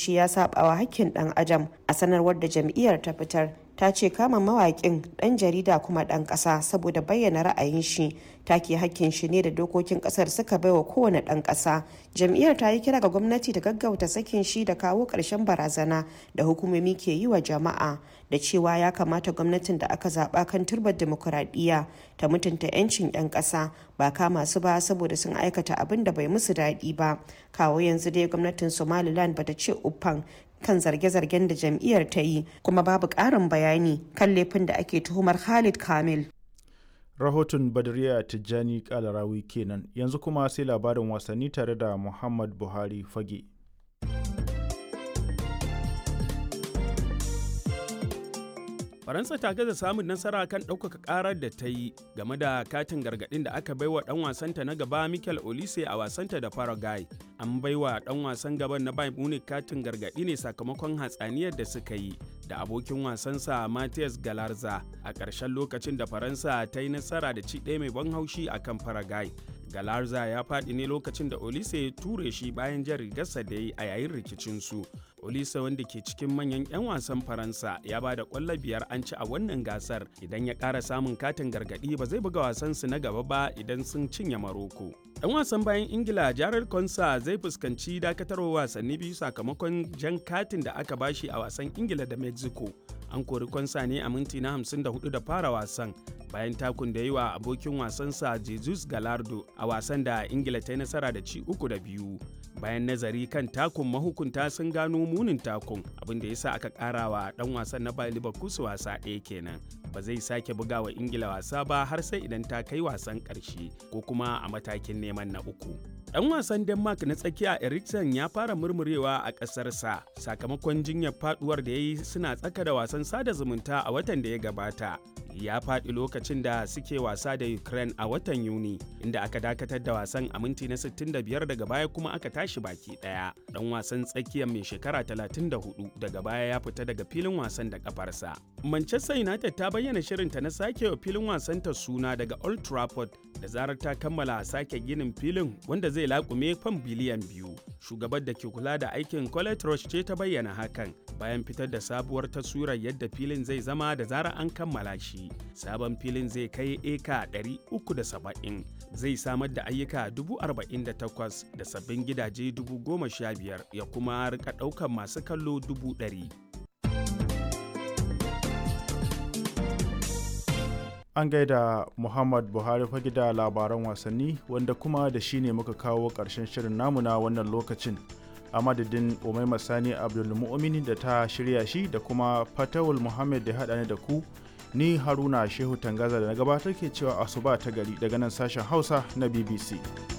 ce ya sabawa hakkin dan adam a sanarwar da jam'iyyar ta fitar ta ce kama mawaƙin ɗan jarida kuma ɗan ƙasa saboda bayyana ra'ayin shi take hakkin shi ne da dokokin ƙasar suka baiwa kowane ɗan ƙasa jam'iyyar ta yi kira ga gwamnati da gaggauta sakin shi da kawo ƙarshen barazana da hukumomi ke yi wa jama'a da cewa ya kamata gwamnatin da aka zaɓa kan turbar demokuraɗiyya ta mutunta 'yancin 'yan ƙasa ba kama su ba saboda sun aikata abin da bai musu daɗi ba kawo yanzu dai gwamnatin somaliland bata ce uffan kan zarge-zargen da jam'iyyar ta yi kuma babu ƙarin bayani kan laifin da ake tuhumar Khalid Kamil. Rahoton Badriya Tijjani Kalarawi kenan yanzu kuma sai labarin wasanni tare da Muhammad Buhari Fage. faransa ta gaza samun nasara kan ɗaukaka ƙarar da ta yi game da katin gargaɗin da aka baiwa ɗan wasanta na gaba michael olise a wasanta da paraguay an baiwa ɗan wasan gaban na bayern munich katin gargaɗi ne sakamakon hatsaniyar da suka yi da abokin wasansa Matthias Galarza a ƙarshen lokacin da Faransa ta yi nasara da ci ɗaya mai ban haushi a kan Paraguay. Galarza ya faɗi ne lokacin da Olise ya ture shi bayan jan rigarsa da ya yi a yayin rikicinsu. Olise wanda ke cikin manyan 'yan wasan Faransa ya ba da ƙwallo biyar an ci a wannan gasar idan ya ƙara samun katin gargaɗi ba zai buga wasansu na gaba ba idan sun cinye Maroko. Ɗan wasan bayan Ingila Jared Konsa zai fuskanci dakatarwa wasanni biyu sakamakon jan katin da aka bashi a wasan Ingila da Mexico. An kori Konsa ne a minti na 54 da fara wasan bayan takun da yi wa abokin wasansa Jesus Galardo a wasan da Ingila ta yi nasara da ci uku da biyu. Bayan nazari kan takun mahukunta sun gano munin takun abin da ya sa aka ƙara wa ɗan wasan na Bayer Leverkusen wasa ɗaya kenan. Ba zai sake buga wa Ingila wasa ba har sai idan ta kai wasan ƙarshe ko kuma a matakin neman na uku. Ɗan wasan Denmark na tsakiya Eriksen ya fara murmurewa a ƙasarsa sakamakon jinyar faduwar da ya yi suna tsaka da wasan sada zumunta a watan da ya gabata. Ya faɗi lokacin da suke wasa da Ukraine a watan Yuni, inda aka dakatar da wasan a minti na 65 daga baya kuma aka tashi baki ɗaya. Ɗan wasan tsakiyar mai shekara 34 daga baya ya fita daga filin wasan da kafarsa. Manchester United ta bayyana shirinta na sake wa filin wasanta suna daga Old Trafford da zarar ta kammala sake ginin filin wanda zai laƙume fan biliyan biyu. Shugabar da ke kula da aikin Colette Roche ce ta bayyana hakan bayan fitar da sabuwar taswirar yadda filin zai zama da zarar an kammala shi. Sabon filin zai kai eka 370 zai samar da ayyuka 48,000 da sabbin gidaje 15,000 ya kuma rika ɗaukar masu kallo 100,000. An gaida Muhammad Buhari fage da labaran wasanni wanda kuma da shi ne muka kawo ƙarshen shirin namu na wannan lokacin. A madadin Umaima Sani Abdulmu'mini da ta shirya shi da kuma Fatawul Muhammad da haɗa ni da ku ni Haruna Shehu Tangaza da na gabatar ke cewa asuba ta gari daga nan sashen Hausa na BBC.